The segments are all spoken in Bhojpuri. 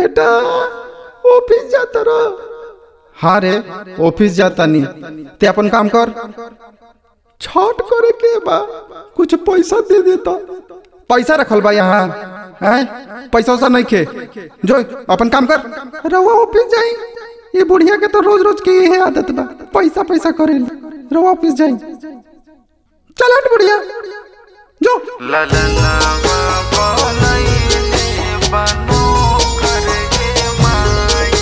बेटा ऑफिस जाता रहो हाँ रे ऑफिस जाता नहीं ते अपन काम कर छठ करे के बा कुछ पैसा दे देता पैसा रखल बा यहाँ हैं पैसा वैसा नहीं खे जो अपन काम कर रवा ऑफिस जाई ये बुढ़िया के तो रोज रोज की यही आदत बा पैसा पैसा करे रवा ऑफिस जाई चल हट बुढ़िया जो ललना बनैले बनो करके माई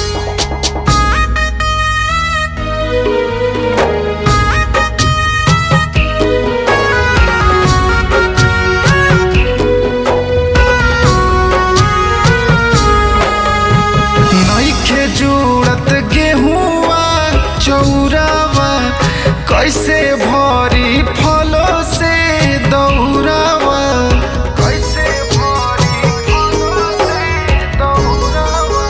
नइखे जुड़त गेहुआ चौरावा कैसे भरी फलो से दौरावा कैसे भरी फलो से दौरावा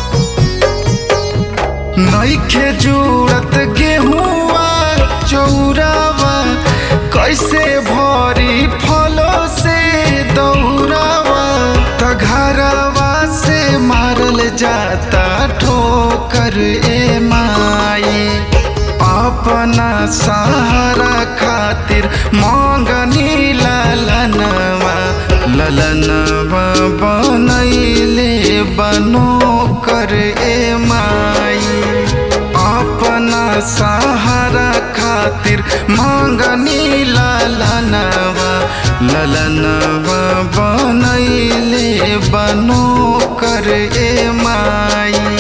नइखे जुड़त गेहुआ चौरावा कैसे भरी फलो से दौरावा त घरवा से मारल जाता ठोकर ए माई अपना सहारा खातिर मांगनी ललनवा ललनवा बनैले बनो कर ए माई अपना सहारा खातिर मांगनी ललनवा ललनवा बनैले बनो कर ए माई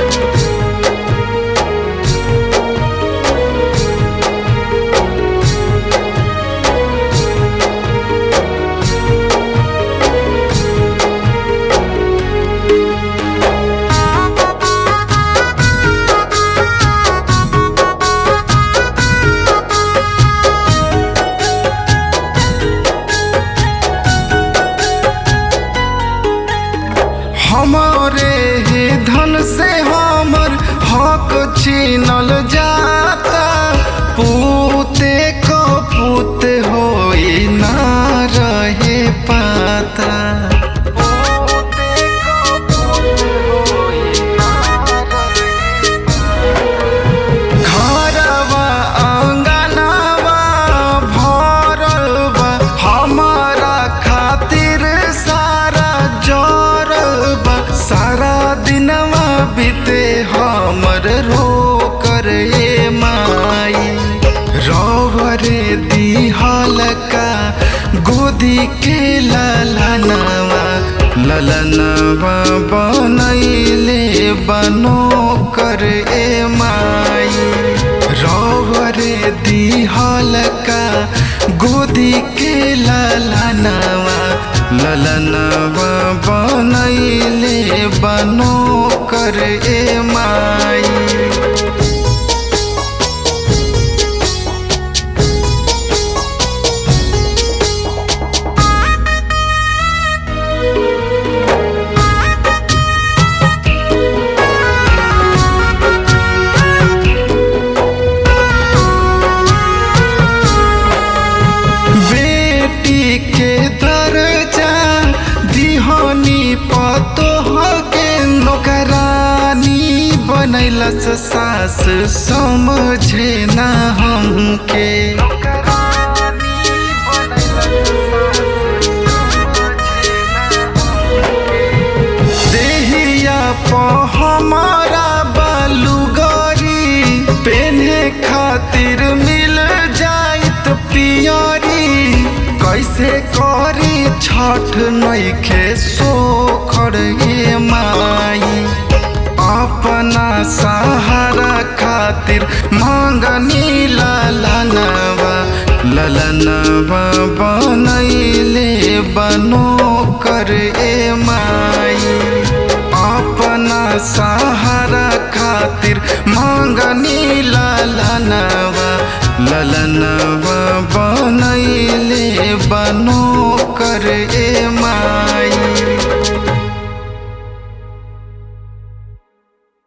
हमारे ही धन से हमर हक छीनल जाता पूते को पूत होई ना रहे पाता घरवा आंगनवा भरल बा हमारा खातिर सारा जरल बा सारा दिनवा बीते हमर रो कर ए माई रवरे दिहल का गोदी के ललनवा ललनवा बनैले बनो कर ए माई रवरे दिहल का गोदी के ललनवा ललनवा बनैले बनो कर ए माई बेटी के दर्जा दिहनी पतोह के नौकरानी बनैलस सास समझे ना हमके देहिया प हमारा बालूगरी पेन्हे खातिर मिल जाइत पियरी कैसे करी छठ नइखे सोखर ए माई अपना सहारा खातिर मांगनी ललनवा ललनवा बनैले बनो कर ए माई अपना सहारा खातिर मांगनी ललनवा ललनवा बनैले बनो कर ए